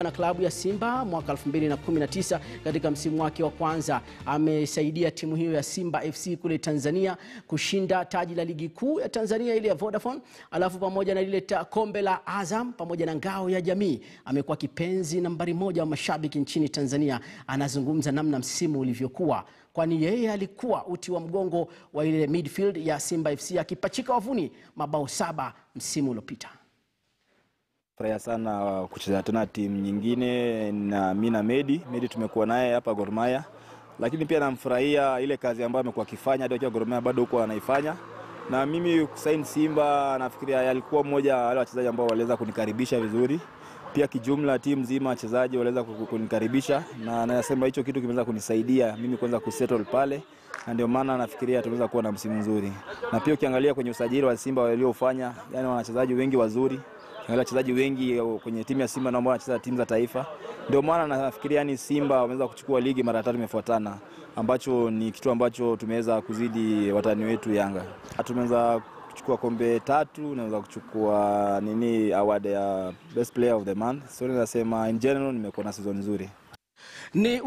na klabu ya Simba mwaka 2019 katika msimu wake wa kwanza. Amesaidia timu hiyo ya Simba FC kule Tanzania kushinda taji la ligi kuu ya Tanzania ile ya Vodafone, alafu pamoja na lile ta- kombe la Azam pamoja na ngao ya jamii. Amekuwa kipenzi nambari moja wa mashabiki nchini Tanzania. Anazungumza namna msimu ulivyokuwa kwani yeye alikuwa uti wa mgongo wa ile midfield ya Simba FC akipachika wavuni mabao saba msimu uliopita. Furahia sana kucheza tena timu nyingine na mi na Medi. Medi tumekuwa naye hapa Gor Mahia, lakini pia namfurahia ile kazi ambayo amekuwa akifanya hadi akiwa Gor Mahia bado huko anaifanya. Na mimi kusaini Simba nafikiria alikuwa mmoja wa wale wachezaji ambao waliweza kunikaribisha vizuri. Pia kijumla timu nzima wachezaji waliweza ku- kunikaribisha, na nasema hicho kitu kimeweza kunisaidia mimi kuweza kusettle pale, na ndio maana nafikiria tumeweza kuwa na msimu mzuri. Na pia ukiangalia kwenye usajili wa Simba waliofanya, yani wana wachezaji wengi wazuri Angalia wachezaji wengi kwenye timu ya Simba na ambao wanacheza timu za taifa. Ndio maana nafikiria yani Simba wameweza kuchukua ligi mara tatu imefuatana, ambacho ni kitu ambacho tumeweza kuzidi watani wetu Yanga. Tumeweza kuchukua kombe tatu, naweza kuchukua nini award ya best player of the month. So nasema in general nimekuwa na season nzuri. Ni